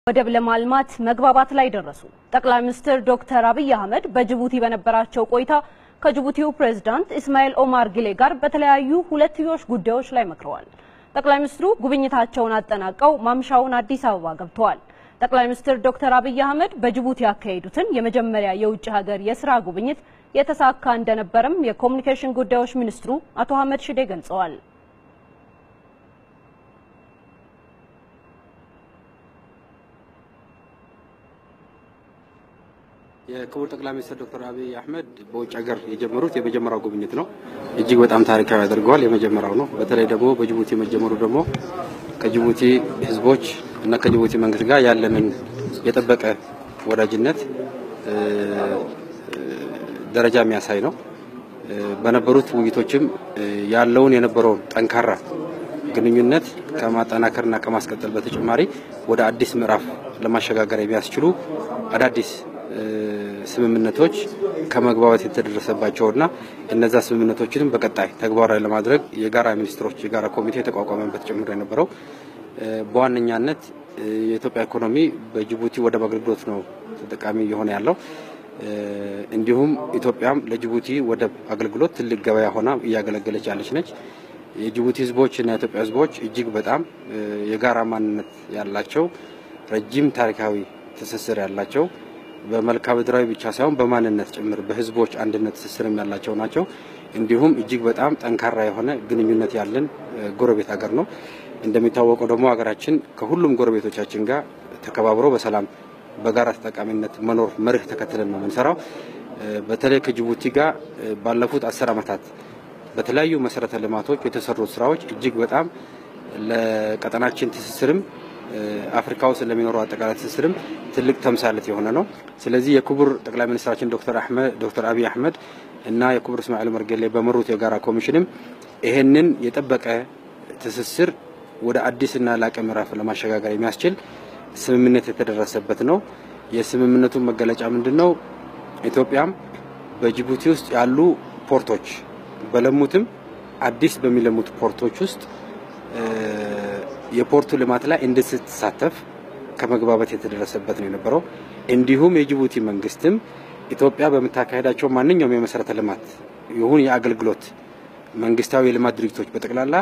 ወደብ ለማልማት መግባባት ላይ ደረሱ። ጠቅላይ ሚኒስትር ዶክተር አብይ አህመድ በጅቡቲ በነበራቸው ቆይታ ከጅቡቲው ፕሬዝዳንት ኢስማኤል ኦማር ጊሌ ጋር በተለያዩ ሁለትዮሽ ጉዳዮች ላይ መክረዋል። ጠቅላይ ሚኒስትሩ ጉብኝታቸውን አጠናቀው ማምሻውን አዲስ አበባ ገብተዋል። ጠቅላይ ሚኒስትር ዶክተር አብይ አህመድ በጅቡቲ ያካሄዱትን የመጀመሪያ የውጭ ሀገር የስራ ጉብኝት የተሳካ እንደነበረም የኮሚኒኬሽን ጉዳዮች ሚኒስትሩ አቶ አህመድ ሽዴ ገልጸዋል። የክቡር ጠቅላይ ሚኒስትር ዶክተር አብይ አህመድ በውጭ ሀገር የጀመሩት የመጀመሪያው ጉብኝት ነው። እጅግ በጣም ታሪካዊ ያደርገዋል። የመጀመሪያው ነው። በተለይ ደግሞ በጅቡቲ መጀመሩ ደግሞ ከጅቡቲ ሕዝቦች እና ከጅቡቲ መንግስት ጋር ያለንን የጠበቀ ወዳጅነት ደረጃ የሚያሳይ ነው። በነበሩት ውይይቶችም ያለውን የነበረውን ጠንካራ ግንኙነት ከማጠናከርና ከማስቀጠል በተጨማሪ ወደ አዲስ ምዕራፍ ለማሸጋገር የሚያስችሉ አዳዲስ ስምምነቶች ከመግባባት የተደረሰባቸውና እነዛ ስምምነቶችንም በቀጣይ ተግባራዊ ለማድረግ የጋራ ሚኒስትሮች የጋራ ኮሚቴ የተቋቋመበት ጭምር የነበረው በዋነኛነት የኢትዮጵያ ኢኮኖሚ በጅቡቲ ወደብ አገልግሎት ነው ተጠቃሚ እየሆነ ያለው። እንዲሁም ኢትዮጵያም ለጅቡቲ ወደብ አገልግሎት ትልቅ ገበያ ሆና እያገለገለች ያለች ነች። የጅቡቲ ህዝቦች እና የኢትዮጵያ ህዝቦች እጅግ በጣም የጋራ ማንነት ያላቸው ረጅም ታሪካዊ ትስስር ያላቸው በመልክዓ ምድራዊ ብቻ ሳይሆን በማንነት ጭምር በህዝቦች አንድነት ትስስርም ያላቸው ናቸው። እንዲሁም እጅግ በጣም ጠንካራ የሆነ ግንኙነት ያለን ጎረቤት ሀገር ነው። እንደሚታወቀው ደግሞ ሀገራችን ከሁሉም ጎረቤቶቻችን ጋር ተከባብሮ በሰላም በጋራ ተጠቃሚነት መኖር መርህ ተከትለን ነው የምንሰራው። በተለይ ከጅቡቲ ጋር ባለፉት አስር ዓመታት በተለያዩ መሰረተ ልማቶች የተሰሩት ስራዎች እጅግ በጣም ለቀጠናችን ትስስርም አፍሪካ ውስጥ ለሚኖረው አጠቃላይ ትስስርም ትልቅ ተምሳሌት የሆነ ነው። ስለዚህ የክቡር ጠቅላይ ሚኒስትራችን ዶክተር አህመድ ዶክተር አብይ አህመድ እና የክቡር እስማኤል ኦማር ጌሌ በመሩት የጋራ ኮሚሽንም ይሄንን የጠበቀ ትስስር ወደ አዲስና ላቀ ምዕራፍ ለማሸጋገር የሚያስችል ስምምነት የተደረሰበት ነው። የስምምነቱ መገለጫ ምንድን ነው? ኢትዮጵያም በጅቡቲ ውስጥ ያሉ ፖርቶች በለሙትም አዲስ በሚለሙት ፖርቶች ውስጥ የፖርቱ ልማት ላይ እንድትሳተፍ ከመግባባት የተደረሰበት ነው የነበረው። እንዲሁም የጅቡቲ መንግስትም ኢትዮጵያ በምታካሄዳቸው ማንኛውም የመሰረተ ልማት ይሁን የአገልግሎት መንግስታዊ የልማት ድርጅቶች በጠቅላላ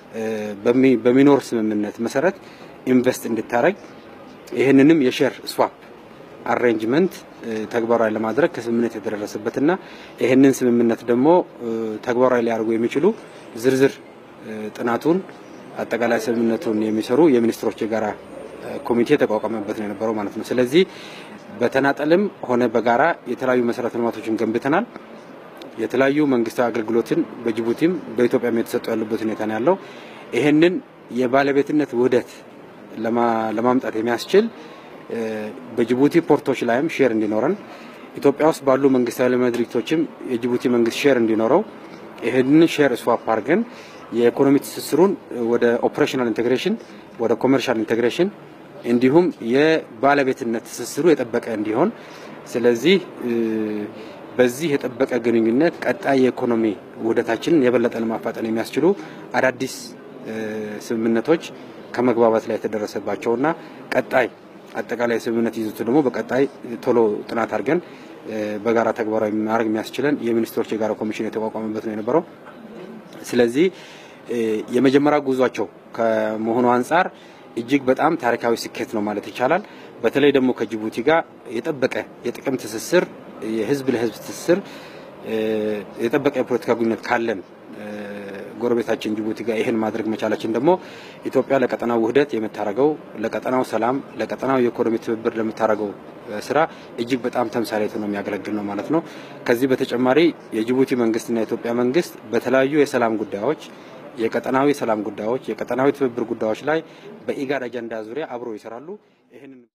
በሚኖር ስምምነት መሰረት ኢንቨስት እንድታረግ ይህንንም የሼር ስዋፕ አሬንጅመንት ተግባራዊ ለማድረግ ከስምምነት የተደረሰበትና ይህንን ስምምነት ደግሞ ተግባራዊ ሊያደርጉ የሚችሉ ዝርዝር ጥናቱን አጠቃላይ ስምምነቱን የሚሰሩ የሚኒስትሮች የጋራ ኮሚቴ የተቋቋመበት ነው የነበረው ማለት ነው። ስለዚህ በተናጠልም ሆነ በጋራ የተለያዩ መሰረተ ልማቶችን ገንብተናል። የተለያዩ መንግስታዊ አገልግሎትን በጅቡቲም በኢትዮጵያም የተሰጡ ያሉበት ሁኔታ ነው ያለው። ይህንን የባለቤትነት ውህደት ለማምጣት የሚያስችል በጅቡቲ ፖርቶች ላይም ሼር እንዲኖረን ኢትዮጵያ ውስጥ ባሉ መንግስታዊ ልማት ድርጅቶችም የጅቡቲ መንግስት ሼር እንዲኖረው ይህንን ሼር ስዋፕ አድርገን የኢኮኖሚ ትስስሩን ወደ ኦፕሬሽናል ኢንቴግሬሽን ወደ ኮመርሻል ኢንቴግሬሽን እንዲሁም የባለቤትነት ትስስሩ የጠበቀ እንዲሆን ስለዚህ በዚህ የጠበቀ ግንኙነት ቀጣይ የኢኮኖሚ ውህደታችንን የበለጠ ለማፋጠን የሚያስችሉ አዳዲስ ስምምነቶች ከመግባባት ላይ የተደረሰባቸውና ቀጣይ አጠቃላይ ስምምነት ይዘቱ ደግሞ በቀጣይ ቶሎ ጥናት አድርገን በጋራ ተግባራዊ ማድረግ የሚያስችለን የሚኒስትሮች የጋራ ኮሚሽን የተቋቋመበት ነው የነበረው። ስለዚህ የመጀመሪያ ጉዟቸው ከመሆኑ አንጻር እጅግ በጣም ታሪካዊ ስኬት ነው ማለት ይቻላል። በተለይ ደግሞ ከጅቡቲ ጋር የጠበቀ የጥቅም ትስስር፣ የህዝብ ለህዝብ ትስስር፣ የጠበቀ የፖለቲካ ግንኙነት ካለን ጎረቤታችን ጅቡቲ ጋር ይህን ማድረግ መቻላችን ደግሞ ኢትዮጵያ ለቀጠናው ውህደት የምታደርገው ለቀጠናው ሰላም፣ ለቀጠናው የኢኮኖሚ ትብብር ለምታደርገው ስራ እጅግ በጣም ተምሳሌት ነው የሚያገለግል ነው ማለት ነው። ከዚህ በተጨማሪ የጅቡቲ መንግስትና የኢትዮጵያ መንግስት በተለያዩ የሰላም ጉዳዮች የቀጠናዊ ሰላም ጉዳዮች፣ የቀጠናዊ ትብብር ጉዳዮች ላይ በኢጋድ አጀንዳ ዙሪያ አብሮ ይሰራሉ። ይህንን